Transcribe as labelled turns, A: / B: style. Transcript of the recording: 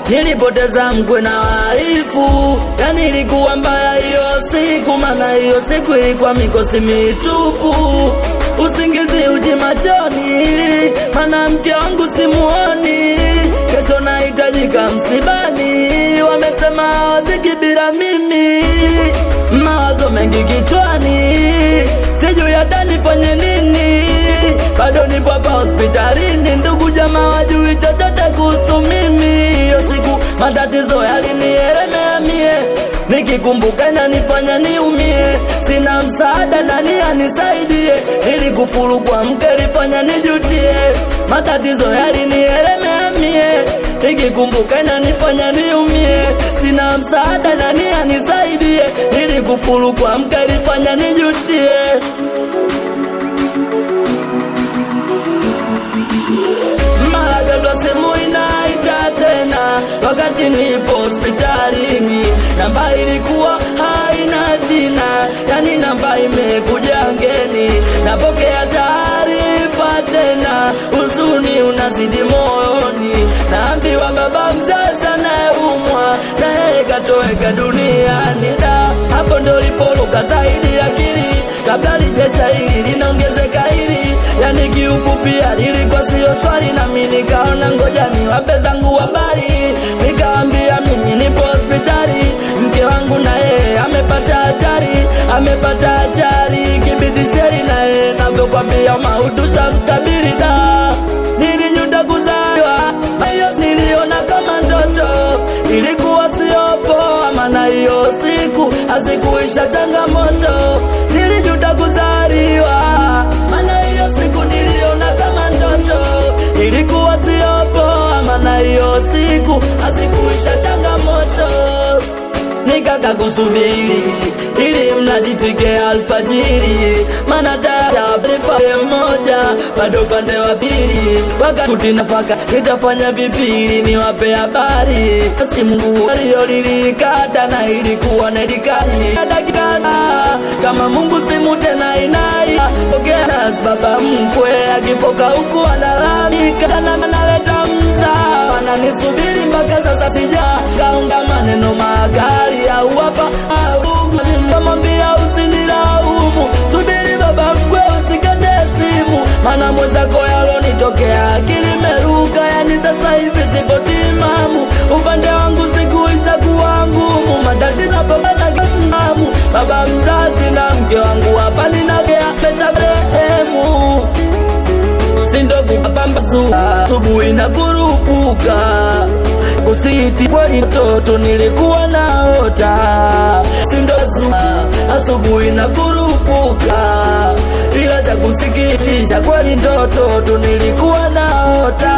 A: nilipoteza mkwe na waifu, yani ilikuwa mbaya hiyo siku, maana hiyo siku ilikuwa mikosi mitupu, usingizi uji machoni, maana mke wangu simuoni, kesho nahitajika msibani, wamesema hawaziki bila mimi, mawazo mengi kichwani, sijui hata nifanye nini, bado nipo hapa hospitalini, ndugu jamaa wajui chochote kuhusu mimi. Hiyo siku matatizo yalinielemea mie, nikikumbuka inanifanya niumie, sina msaada, nani anisaidie? Nilikufuru kwa mke, lifanya nijutie, matatizo yalinielemea mie, nikikumbuka inanifanya niumie, sina msaada, nani anisaidie? Nilikufuru kwa mke, lifanya nijutie. mara ghafla simu inaita tena, wakati nipo hospitalini. Namba ilikuwa haina jina, yani namba imekuja ngeni. Napokea taarifa tena, huzuni unazidi moyoni. Naambiwa baba mzazi anayeumwa na yeye katoweka duniani. Da, hapo ndo lipoluka zaidi akili, kabla lijesha hili linaongezeka hili, yani kiupupia lilikuwa sio swali, nami nikaona ngoja niwape zangu habari, nikaambia mimi nipo hospitali, mke wangu na yeye amepata hatari, amepata hatari, kibidi sheri na yeye navyokwambia maudusha mkabili da nilijuta kuzaliwa, hiyo niliona kama ndoto, ilikuwa sio poa, maana hiyo siku hazikuisha changamoto, nilijuta kuzaliwa, maana hiyo siku niliona kama ndoto, ilikuwa sio poa, maana hiyo siku hazikuisha changamoto nikaka kusubiri ili mradi fike alfajiri, maana taarifa moja bado upande wa pili, wakati nafaka nitafanya vipili niwape habari. Basi Mungu aliyolilikata na ilikuwa na ilikali dakika kama Mungu simu tena inai pokea baba mkwe akipoka huku analalamika na analeta msaa ananisubiri mpaka sasa sija kaunga maneno makali au hapa kamwambia usinilaumu, subiri baba mkwe usikate simu, maana mwenzako yalonitokea akili meruka, yani sasa hivi sipo timamu, upande wangu sikuisha kuwa ngumu, matatizo pambana kasimamu, baba mzazi na mke wangu hapa ninagea pesa rehemu sindogo pambazuka asubuhi na kurupuka usiti kweli mtoto nilikuwa naota sindozuka asubuhi na kurupuka ila cha kusikitisha kweli ndoto tu nilikuwa naota